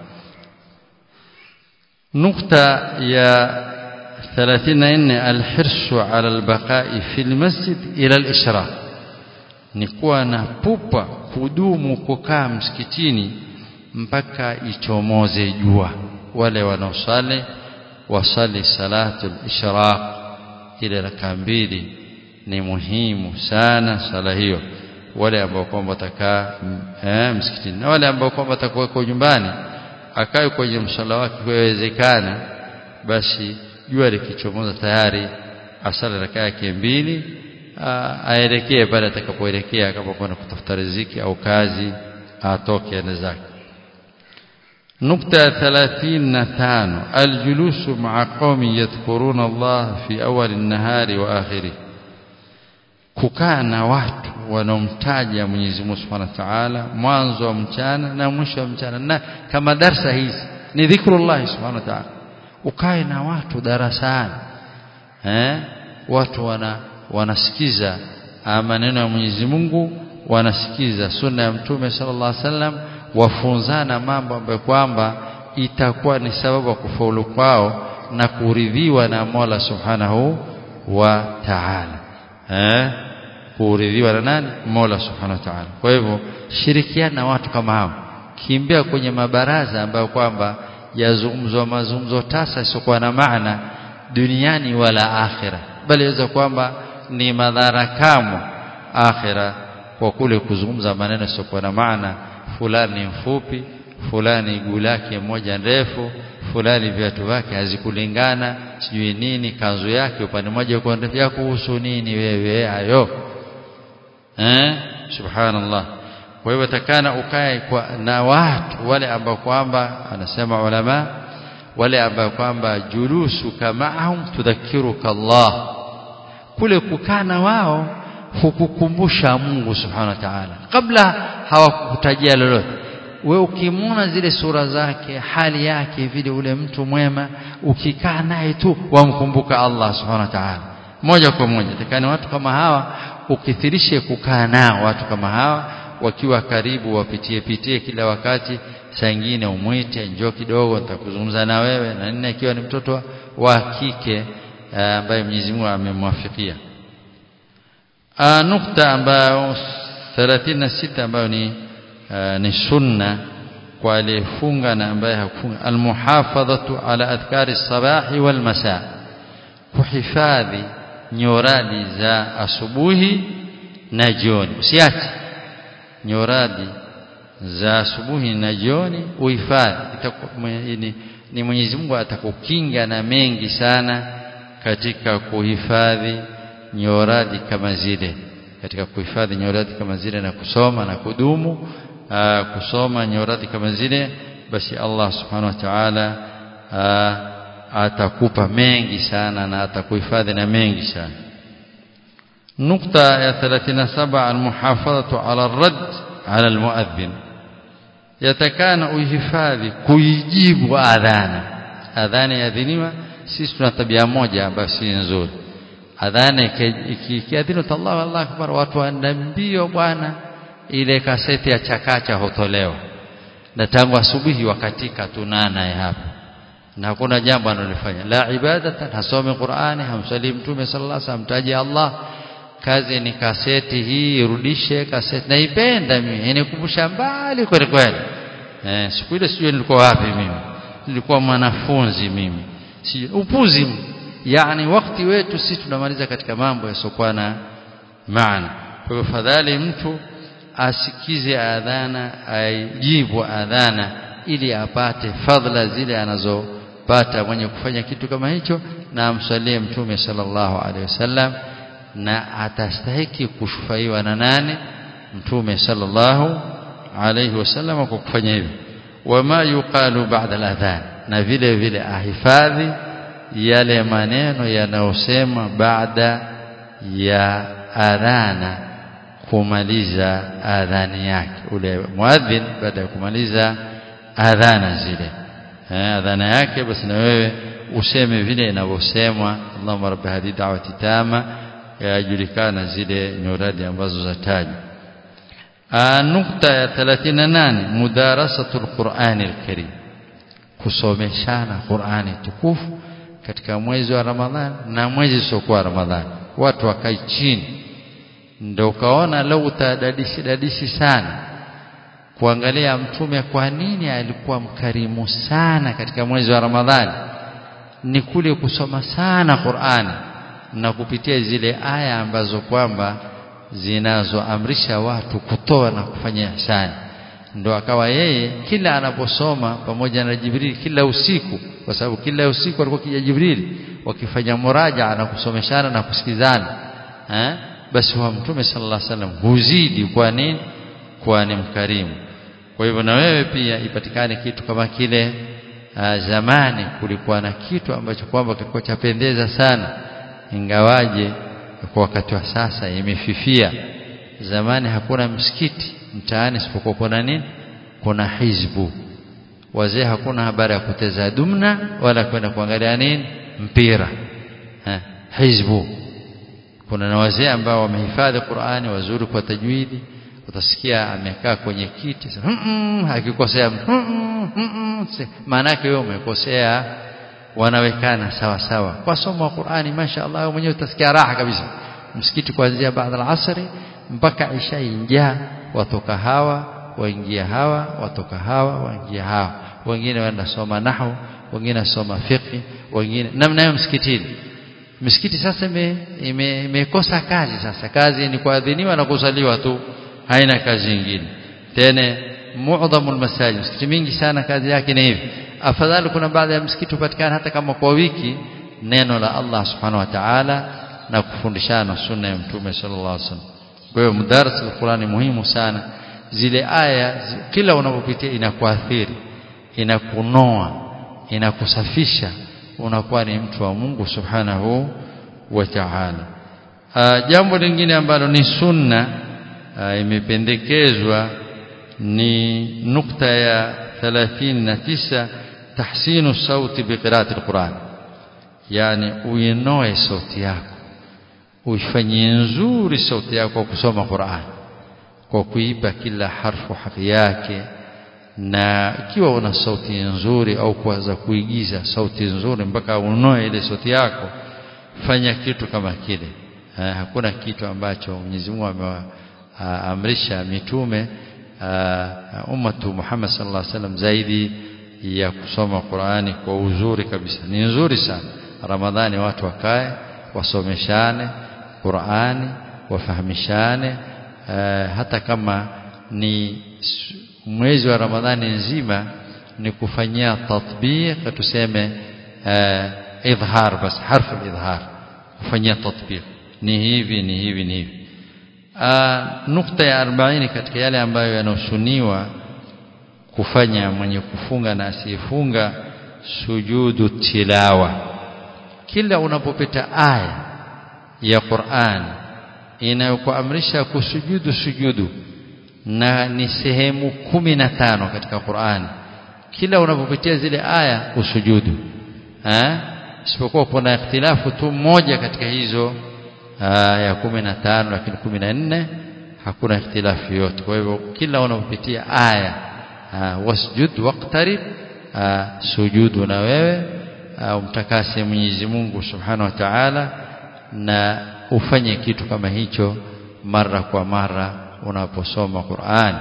nukta ya 34 alhirsu ala albaqa'i fil masjid ila al-ishraq ni kuwa na pupa kudumu kukaa msikitini mpaka ichomoze jua wale wanaosali wasali salatu al-ishraq ile raka mbili ni muhimu sana sala hiyo wale ambao kwamba watakaa eh, msikitini na wale ambao kwamba watakuwa kwa nyumbani akae kwenye msala wake kuwezekana basi jua likichomoza tayari asala raka yake mbili aelekee pale atakapoelekea kama kwenda kutafuta riziki au kazi atoke ende zake نقطة ثلاثين نتان الجلوس مع قوم يذكرون الله في أول النهار وآخره kukaa na watu wanaomtaja Mwenyezi Mungu Subhanahu wa Ta'ala mwanzo wa mchana na mwisho wa mchana na kama darsa hizi ni dhikrullah Subhanahu wa Ta'ala ukae na watu darasani eh watu wana wanasikiza maneno ya Mwenyezi Mungu wanasikiza sunna ya Mtume sallallahu alaihi wasallam wafunzana mambo ambayo kwamba itakuwa ni sababu ya kufaulu kwao na kuridhiwa na Mola Subhanahu wa Ta'ala eh kuridhiwa na nani Mola Subhanahu wa Ta'ala kwa hivyo shirikiana na watu kama hao kimbia kwenye mabaraza ambayo kwamba yazungumzwa mazungumzo tasa isiokuwa na maana duniani wala akhira bali yaweza kwamba ni madhara kamo akhira kwa kule kuzungumza maneno yasiokuwa na maana fulani mfupi fulani guu lake moja ndefu fulani viatu vyake hazikulingana sijui nini kanzu yake upande mmoja uko ndefu ya kuhusu nini wewe hayo eh subhanallah kwa hivyo takana ukae kwa na watu wale ambao kwamba anasema ulama wale ambao kwamba julusuka ma'ahum tudhakiruka Allah kule kukaa na wao hukukumbusha Mungu subhanahu wa ta'ala kabla hawakukutajia lolote we ukimwona zile sura zake hali yake vile ule mtu mwema ukikaa naye tu wamkumbuka Allah subhanahu wa ta'ala moja kwa moja takani watu kama hawa ukithirishe kukaa nao watu kama hawa wakiwa karibu wapitie pitie kila wakati saa nyingine umwite njoo kidogo nitakuzungumza na wewe na nne ikiwa ni mtoto wa kike ambaye Mwenyezi Mungu amemwafikia nukta ambayo 36 ambayo ni ni sunna kwa aliyefunga na ambaye hakufunga almuhafadhatu ala adhkari sabahi wal masaa kuhifadhi nyoradi za asubuhi na jioni usiache nyoradi za asubuhi na jioni uhifadhi ni, ni Mwenyezi Mungu atakukinga na mengi sana katika kuhifadhi nyoradi kama zile katika kuhifadhi nyoradi kama zile na kusoma na kudumu aa, kusoma nyoradi kama zile basi Allah subhanahu wa ta'ala atakupa mengi sana na atakuhifadhi na mengi sana nukta ya 37 almuhafadhatu ala ar-radd ala almuadhdhin yatakana uhifadhi kuijibu adhana adhana yadhiniwa sisi tuna tabia moja ambayo si nzuri adhana ikiadhini Allahu Allahu akbar watu waenda mbio bwana ile kaseti ya chakacha hutolewa na tangu asubuhi wakatika tunana hapa na hakuna jambo analofanya la ibadatan hasome Qur'ani hamsali mtume sallallahu alaihi wasallam taji Allah kazi ni kaseti hii irudishe kaseti naipenda mimi inikumbusha mbali kweli kweli eh siku ile sijui nilikuwa wapi mimi nilikuwa mwanafunzi mimi si upuzi yani wakati wetu sisi tunamaliza katika mambo yasiokuwa na maana kwa hivyo fadhali mtu asikize adhana aijibu adhana ili apate fadhila zile anazopata mwenye kufanya kitu kama hicho na amsalie mtume sallallahu alaihi wasallam na atastahiki kushufaiwa na nane mtume sallallahu alaihi wasallam kwa kufanya hivyo wama yuqalu ba'da al-adhan na vile vile ahifadhi yale maneno yanayosema baada ya adhana kumaliza adhani yake ule muadhin baada ya kumaliza adhana zile eh, adhana yake basi na wewe useme vile inavyosemwa Allahumma rabbi hadi da'wati tama yajulikana zile nyoradi ambazo zatajwa nukta ya 38 mudarasatul Qur'anil Karim kusomeshana Qur'ani tukufu katika mwezi wa Ramadhani na mwezi usiokuwa Ramadhani watu wakai chini ndio ukaona leo utadadishi dadishi sana kuangalia mtume kwa nini alikuwa mkarimu sana katika mwezi wa Ramadhani ni kule kusoma sana Qur'ani na kupitia zile aya ambazo kwamba zinazoamrisha watu kutoa na kufanya ihsani ndo akawa yeye kila anaposoma pamoja na Jibril kila usiku kwa sababu kila usiku alikuwa kija Jibril wakifanya muraja na kusomeshana na kusikizana eh basi wa mtume sallallahu alaihi wasallam huzidi kwa nini kwa ni mkarimu kwa hivyo na wewe pia ipatikane kitu kama kile uh, zamani kulikuwa na kitu ambacho kwamba kilikuwa chapendeza sana ingawaje kwa wakati wa sasa imefifia zamani hakuna msikiti mtaani isipokuwa kuna nini kuna hizbu wazee hakuna habari ya kuteza dumna wala kwenda kuangalia nini mpira ha, hizbu kuna na wazee ambao wamehifadhi Qur'ani wazuri kwa tajwidi utasikia amekaa kwenye kiti akikosea maana yake wewe umekosea wanawekana sawa sawa kwa somo wa Qur'ani mashaallah mwenyewe utasikia raha kabisa msikiti kuanzia baada al-asri mpaka isha injaa watoka hawa waingia hawa watoka hawa waingia hawa wengine waenda soma nahwu wengine soma fiqh wengine namna hiyo msikitini misikiti sasa imekosa ime, kazi sasa kazi ni kuadhiniwa na kusaliwa tu haina kazi nyingine tena muadhamu almasajid misikiti mingi sana kazi yake ni hivi afadhali kuna baadhi ya msikiti upatikana hata kama kwa wiki neno la Allah subhanahu wa ta'ala na kufundishana sunna ya mtume sallallahu alaihi wasallam kwa hiyo mudarasa alquran ni muhimu sana zile aya kila unapopitia inakuathiri inakunoa inakusafisha unakuwa ni mtu wa Mungu subhanahu wa ta'ala jambo lingine ambalo ni sunna aa, imependekezwa ni nukta ya 39 tahsinu sauti biqiraati alquran yani uinoe sauti yako uifanyie nzuri sauti yako kwa kusoma Qur'an kwa kuipa kila harfu haki yake na ikiwa una sauti nzuri au kuanza kuigiza sauti nzuri mpaka unoe ile sauti yako fanya kitu kama kile ha, hakuna kitu ambacho Mwenyezi Mungu ameamrisha mitume ummatu Muhammad sallallahu alaihi wasallam zaidi ya kusoma Qur'ani kwa uzuri kabisa ni nzuri sana Ramadhani watu wakae wasomeshane Qur'ani wafahamishane hata kama ni mwezi wa Ramadhani nzima ni kufanyia tatbiq tuseme idhar bas harfu idhar kufanyia tatbiq ni hivi ni hivi ni hivi nukta ya 40 katika yale ambayo yanasuniwa kufanya mwenye kufunga na asiyefunga sujudu tilawa kila unapopita aya ya Qur'an inayokuamrisha kusujudu sujudu na ni sehemu kumi na tano katika Qur'an kila unapopitia zile aya usujudu eh isipokuwa kuna ikhtilafu tu moja katika hizo aya kumi na tano lakini kumi na nne hakuna ikhtilafu yote kwa hivyo kila unapopitia aya wasjud waqtarib sujudu na wewe umtakase Mwenyezi Mungu Subhanahu wa Ta'ala na ufanye kitu kama hicho mara kwa mara unaposoma Qur'an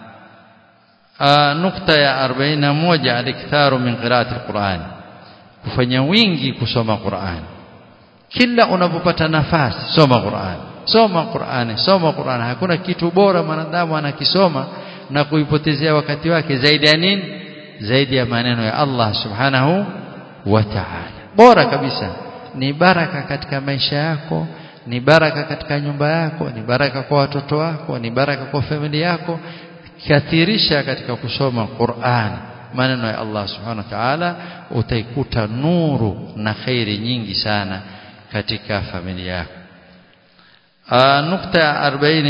nukta ya 41 aliktharu min qira'ati alquran kufanya wingi kusoma Qur'an kila unapopata nafasi soma Qur'an soma Qur'an soma Qur'an hakuna kitu bora mwanadamu anakisoma na kuipotezea wakati wake zaidi ya nini zaidi ya maneno ya Allah subhanahu wa ta'ala bora kabisa ni baraka katika maisha yako ni baraka katika nyumba yako ni baraka kwa watoto wako ni baraka kwa familia yako kathirisha katika kusoma Qur'an maneno ya Allah subhanahu wa ta'ala utaikuta nuru na khairi nyingi sana katika familia yako nukta ya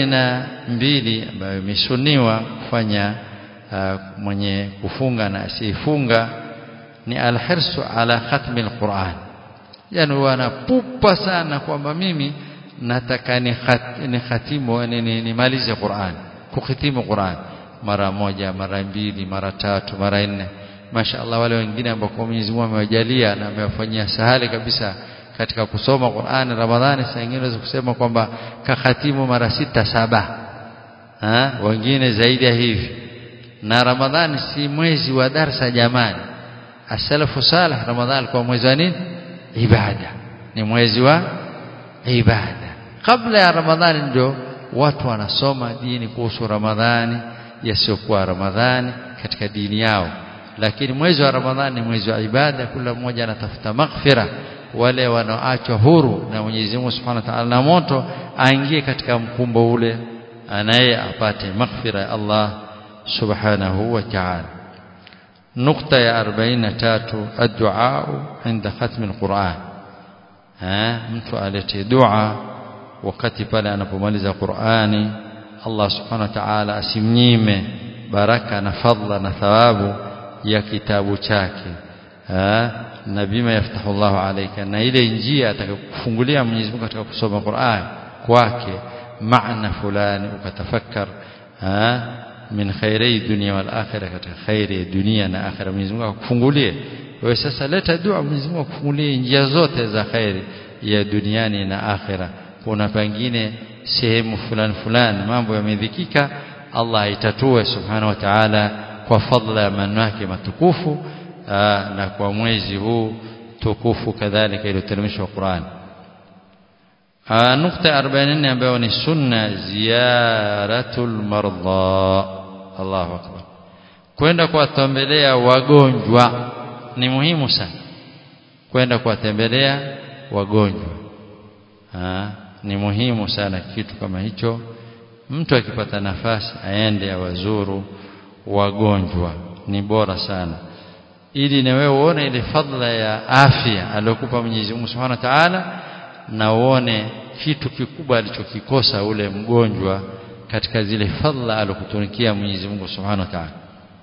42 ambayo imesuniwa kufanya mwenye kufunga na asiyefunga ni alhirsu ala khatmi alquran yani wanapupa sana kwamba mimi nataka ni, khat, ni khatimu nimalize ni, ni Qur'an kukhitimu Qur'an mara moja mara mbili mara tatu mara nne mashaallah wale wengine ambao Mwenyezi Mungu amewajalia na amewafanyia sahali kabisa katika kusoma Qur'an Ramadhani saa nyingine unaweza kusema kwamba kakhatimu mara sita saba ha? wengine zaidi ya hivi na Ramadhani si mwezi wa darsa jamani asalafu salih Ramadhani kwa mwezi wa nini ibada ni mwezi wa ibada kabla ya Ramadhani ndio watu wanasoma dini kuhusu Ramadhani yasiyokuwa Ramadhani katika dini yao lakini mwezi wa Ramadhani ni mwezi wa ibada kila mmoja anatafuta maghfira wale wanaoachwa huru na Mwenyezi Mungu Subhanahu wa Ta'ala na moto aingie katika mkumbo ule anaye apate maghfira ya Allah Subhanahu wa Ta'ala nukta ya 43 ad-du'a inda khatm al-Qur'an ha mtu alete dua wakati pale anapomaliza Qur'ani Allah Subhanahu wa Ta'ala asimnyime baraka na fadla na thawabu ya kitabu chake ha na bima yaftahu Allahu alayka na ile njia atakayokufungulia Mwenyezi Mungu katika kusoma Qur'an kwake maana fulani ukatafakkar ha min khairi dunia wal akhirah katika khairi dunia na akhirah Mwenyezi Mungu akufungulie wewe sasa leta dua Mwenyezi Mungu akufungulie njia zote za khairi ya duniani na akhirah kuna pengine sehemu fulani fulani mambo yamedhikika Allah aitatue subhanahu wa ta'ala kwa fadla ya maneno yake matukufu na kwa mwezi huu tukufu kadhalika iliyoteremshwa Qur'an nukta 44 ambayo ni sunna ziyaratul marda Allahu akbar kwenda kuwatembelea wagonjwa ni muhimu sana kwenda kuwatembelea wagonjwa ha, ni muhimu sana kitu kama hicho mtu akipata nafasi aende awazuru wagonjwa ni bora sana ili na wewe uone ile fadla ya afya aliyokupa Mwenyezi Mungu Subhanahu wa Ta'ala na uone kitu kikubwa alichokikosa ule mgonjwa katika zile fadla alokutunikia Mwenyezi Mungu Subhanahu wa Ta'ala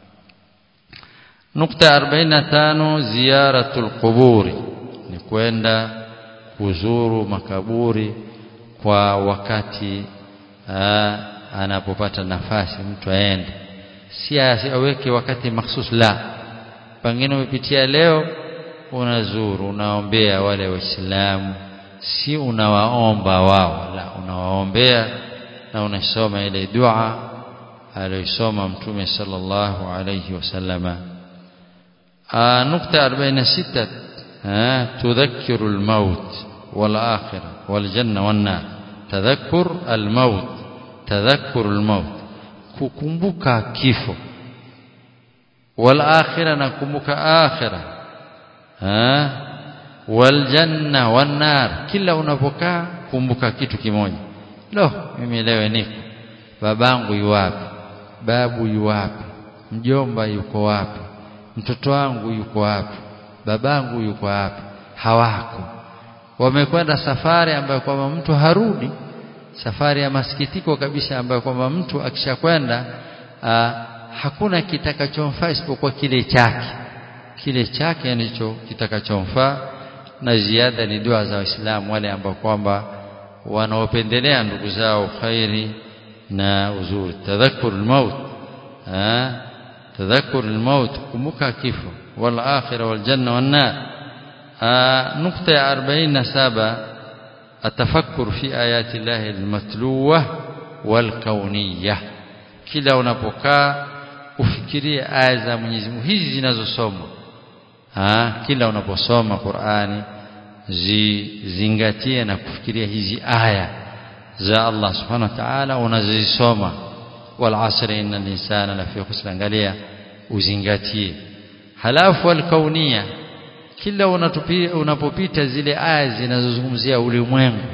nukta 45 ziyaratul quburi ni kwenda kuzuru makaburi kwa wakati aa, anapopata nafasi mtu aende si aweke wakati mahsus la pengine umepitia leo unazuru unaombea wale waislamu si unawaomba wao la unawaombea na unasoma ile dua aliyosoma mtume sallallahu alayhi wasallama nukta 46 tudhakkiru almaut walakhirah waljanna wannar tadhakkur almaut tadhakkur almaut kukumbuka kifo walakhirah na kumbuka akhirah waljanna wannar kila unapokaa kumbuka kitu kimoja lo mimi leo niko babangu yuwapi babu yuwapi mjomba yuko wapi mtoto wangu yuko wapi babangu yuko wapi hawako wamekwenda safari ambayo kwamba mtu harudi safari ya masikitiko kabisa ambayo kwamba mtu akishakwenda hakuna kitakachomfaa isipokuwa kile chake kile chake ndicho kitakachomfaa na ziada ni dua za waislamu wale ambao kwamba wanaopendelea ndugu zao khairi na uzuri tadhakkur almaut tadhakkur almaut kumbuka kifo wal akhirah wal janna wan nar nukta ya 47 atafakkur fi ayati llahi almatluwa wal kauniyah kila unapokaa ufikirie aya za Mwenyezi Mungu hizi zinazosomwa kila unaposoma Qur'ani zizingatie na kufikiria hizi aya za Allah subhanahu wa ta'ala unazisoma wal asri innal insana lafi khusr angalia uzingatie halafu al kaunia kila unapopita zile aya zinazozungumzia ulimwengu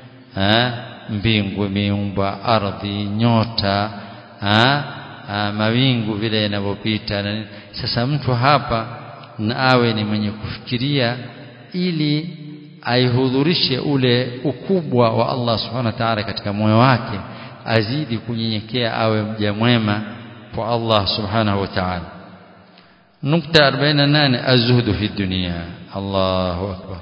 mbingu miumba ardhi nyota ha? Ha, mawingu vile yanavyopita sasa mtu hapa na awe ni mwenye kufikiria ili aihudhurishe ule ukubwa wa Allah subhanahu wa ta'ala katika moyo wake azidi kunyenyekea awe mja mwema kwa Allah subhanahu wa ta'ala nukta 48 azhudu fi dunia Allahu akbar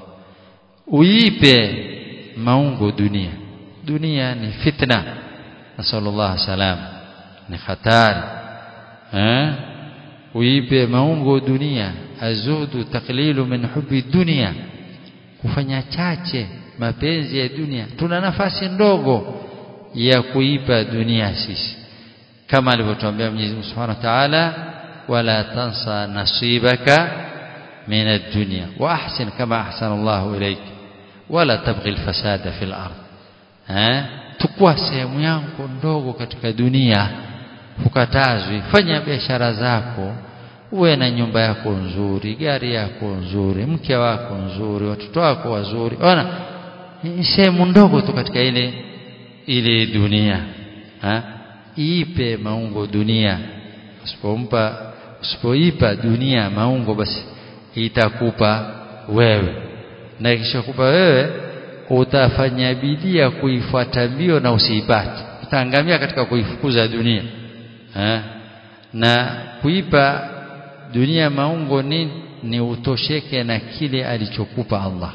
uipe maungo dunia dunia ni fitna nasallallahu salam ni hatari eh uipe maungo dunia azudu taklilu min hubi dunia kufanya chache mapenzi ya dunia tuna nafasi ndogo ya kuipa dunia sisi kama alivyotuambia Mwenyezi Mungu Subhanahu wa Ta'ala wala tansa nasibaka min ad-dunya wa ahsin kama ahsana Allahu ilayk wala tabghi al-fasada fil ard eh tukua sehemu yako ndogo katika dunia hukatazwi fanya biashara zako uwe na nyumba yako nzuri gari yako nzuri mke wako nzuri watoto wako wazuri ona ni sehemu ndogo tu katika ile ile dunia ha? ipe maungo dunia usipompa usipoipa dunia maungo basi itakupa wewe na ikishakupa wewe utafanya bidii ya kuifuata mbio na usiipate utaangamia katika kuifukuza dunia ha? na kuipa dunia maungo ni ni utosheke na kile alichokupa Allah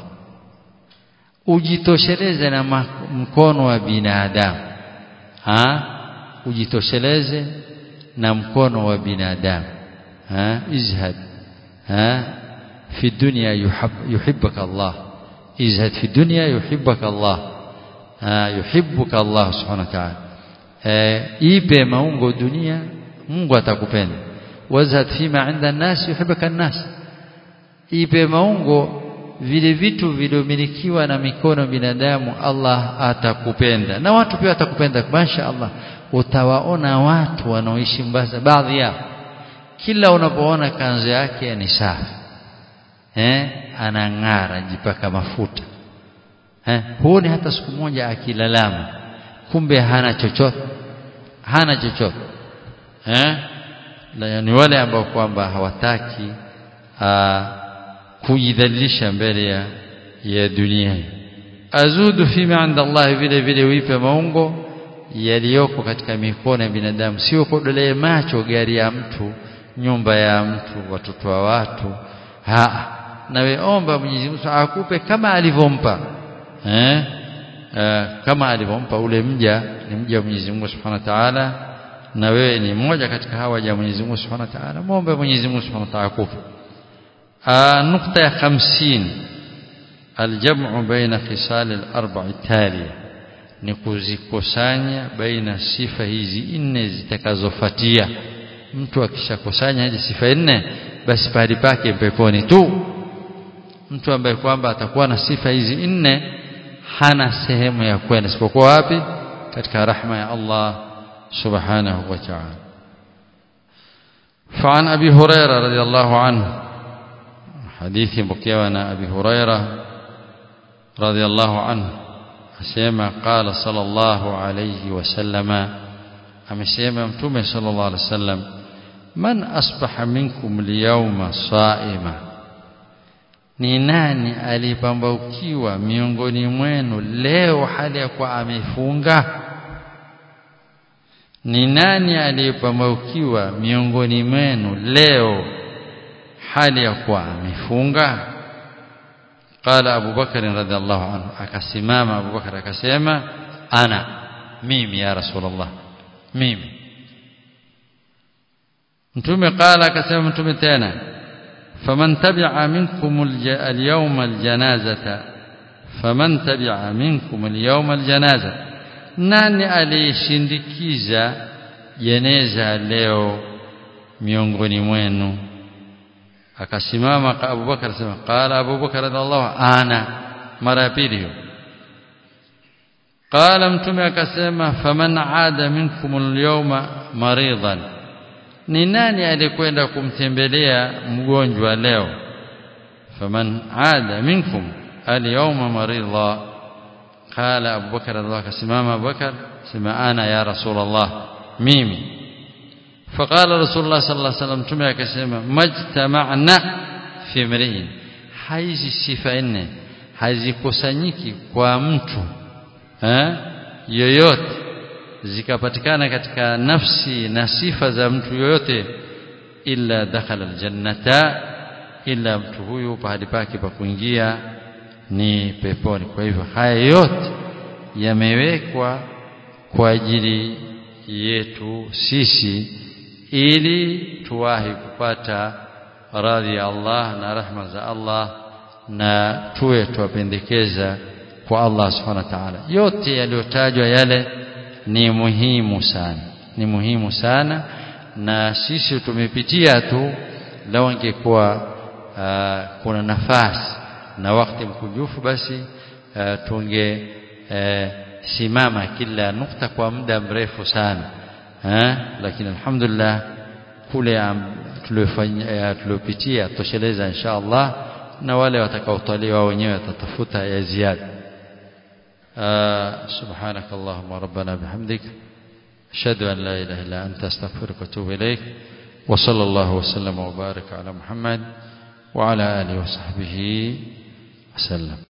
ujitosheleze na mkono wa binadamu ha ujitosheleze na mkono wa binadamu ha izhad ha fi dunya yuhib, yuhibbaka Allah izhad fi dunya yuhibbaka Allah ha yuhibbuka Allah subhanahu wa ta'ala e, ipe maungo dunia Mungu atakupenda wazhad fima inda an-nas yuhibbuka an-nas ipe maungo vile vitu viliomilikiwa na mikono binadamu Allah atakupenda na watu pia watakupenda masha Allah utawaona watu wanaoishi Mombasa baadhi yao kila unapoona kanzu yake ni safi eh anang'ara jipaka mafuta eh huoni hata siku moja akilalama kumbe hana chochote hana chochote eh na yani wale ambao kwamba hawataki kujidhalilisha mbele ya ya dunia azudu fima inda Allah vile vile uipe maungo yaliyoko katika mikono ya binadamu sio kodolee macho gari ya mtu nyumba ya mtu watoto wa watu ha nawe omba Mwenyezi Mungu akupe kama alivyompa eh Uh, kama alivyompa ule mja ni mja wa Mwenyezi Mungu Subhanahu wa Ta'ala na wewe ni mmoja katika hawa waja Mwenyezi Mungu Subhanahu wa Ta'ala muombe Mwenyezi Mungu Subhanahu wa Ta'ala akupe uh, nukta ya 50 aljam'u baina khisal al-arba'i taliya ni kuzikusanya baina sifa hizi nne zitakazofuatia mtu akishakusanya hizi sifa nne basi pahali pake peponi tu mtu ambaye kwamba atakuwa na sifa hizi nne hana sehemu ya kwenda isipokuwa wapi katika rahma ya Allah subhanahu wa ta'ala فعن أبي هريرة رضي الله عنه حديث بكيوانا أبي هريرة رضي الله عنه أسيما قال صلى الله عليه وسلم أمسيما متومي صلى الله عليه وسلم من أصبح منكم اليوم صائما ni nani alipambaukiwa miongoni mwenu leo hali ya kuwa amefunga ni nani aliyepambaukiwa miongoni mwenu leo hali ya kuwa amefunga qala Abu Bakar radhiallahu anhu akasimama Abu Bakar akasema ana mimi ya rasulullah mimi mtume qala akasema mtume tena فمن تبع منكم اليوم الجنازة فمن تبع منكم اليوم الجنازة nani aliyeshindikiza jeneza leo miongoni mwenu akasimama Abu Bakar sema qala Abu Bakar radhiallahu ana mara ya pili hiyo qala mtume akasema faman aada minkum alyawma maridan ni nani alikwenda kumtembelea mgonjwa leo faman aada minkum alyawma maridha qala Abu Bakar Allah kasimama Abu Bakar sema ana ya Rasulullah mimi فقال رسول الله صلى الله عليه وسلم tume akasema majtama'na fi mri'in hizi sifa nne hazikusanyiki kwa mtu eh yoyote zikapatikana katika nafsi na sifa za mtu yoyote illa dakhala aljannata illa mtu huyu pahali pake pa kuingia ni peponi kwa hivyo haya yote yamewekwa kwa ajili yetu sisi ili tuwahi kupata radhi ya Allah na rahma za Allah na tuwe tuwapendekeza kwa Allah subhanahu wa ta'ala yote yaliyotajwa yale ni muhimu sana ni muhimu sana na sisi tumepitia tu lao ingekuwa uh, kuna nafasi na wakati mkujufu basi uh, tunge uh, simama kila nukta kwa muda mrefu sana eh lakini alhamdulillah kule tuliofanya tuliopitia tosheleza insha Allah na wale watakaotaliwa wenyewe watatafuta ya ziada سبحانك اللهم ربنا بحمدك أشهد أن لا إله إلا أنت أستغفرك وأتوب إليك وصلى الله وسلم وبارك على محمد وعلى آله وصحبه وسلم